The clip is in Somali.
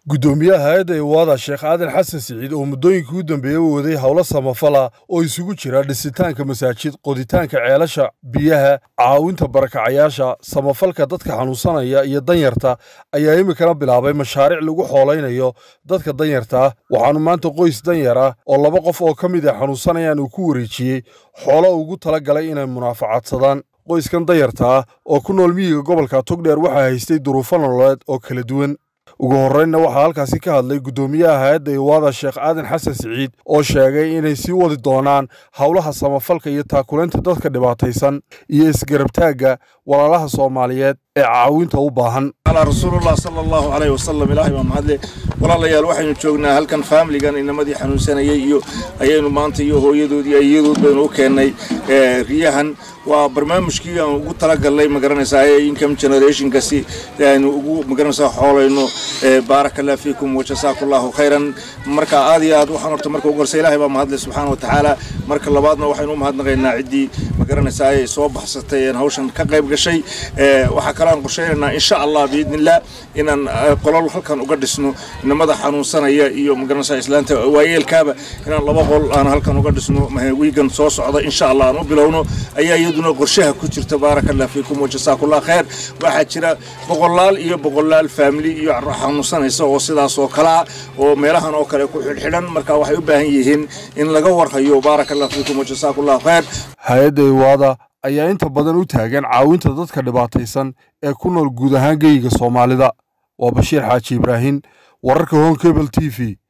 guddoomiyaha hay-adda iwaada sheekh aadan xasan siciid oo muddooyinkii u dambeeyey u waday howlo samafala oo isugu jira dhisitaanka masaajid qoditaanka ceelasha biyaha caawinta barakacayaasha samafalka dadka xanuunsanaya iyo danyarta ayaa iminkana bilaabay mashaariic lagu xoolaynayo dadka danyarta ah waxaanu maanta qoys danyar ah oo laba qof oo ka mid a xanuunsanayaan uu ku wareejiyey xoolo ugu tala galay inay munaafacadsadaan qoyskan danyarta ah oo ku nool miyiga gobolka togdheer waxaa haystay duruufo nololeed oo kala duwan ugu horreynna waxaa halkaasi ka hadlay guddoomiyaha hay-adda iwaada sheekh aadan xasan siciid oo sheegay inay sii wadi doonaan howlaha samafalka iyo taakulaynta dadka dhibaataysan iyo isgarabtaagga walaalaha soomaaliyeed ee caawinta u baahan على رسول الله صلى الله عليه وسلم إلهي ما مهدلي walaalayaal waxaynu joognaa halkan faamiligan inamadii xanuunsanayay iyo ayaynu maanta iyo hooyadoodii ayadood baynu u keennay riyahan waa barnaamijkii aan ugu talagalnay magaranaysaa ee income generationkasi aynu ugu magaranaysaa xoolayno baaraka allah fiikum wajasaaku allahu khayran marka aad iyo aad waxaan horta marka ugu horsa ilaahay baa mahadlay subxaana watacaala marka labaadna waxaynu u mahadnaqaynaa ciddii magaranaysaa ay soo baxsatay een hawshan ka qayb gashay waxaa kale aan qorshaynaynaa insha allah biidnillah inaan qolol halkan uga dhisno inamada xanuunsanaya iyo magaranaysaa islaanta waayeelkaaba inaan laba qol aan halkan uga dhisno wiigan soo socda insha allah aan u bilowno ayaa iyaduna qorshaha ku jirta baaraka allah fiikum wajasaakullah khayr waxaa jira boqolaal iyo boqolaal faamili iyo xanuunsanaysa oo sidaas oo kale ah oo meelahan oo kale ku xidhxidhan marka waxay u baahan yihiin in laga warhayo baaraka allah fiikum wajasaakullah khayr hay-adda iwaada ayaa inta badan u taagan caawinta dadka dhibaataysan ee ku nool guud ahaan geyiga soomaalida waa bashiir xaaji ibraahin wararka hon kebel t v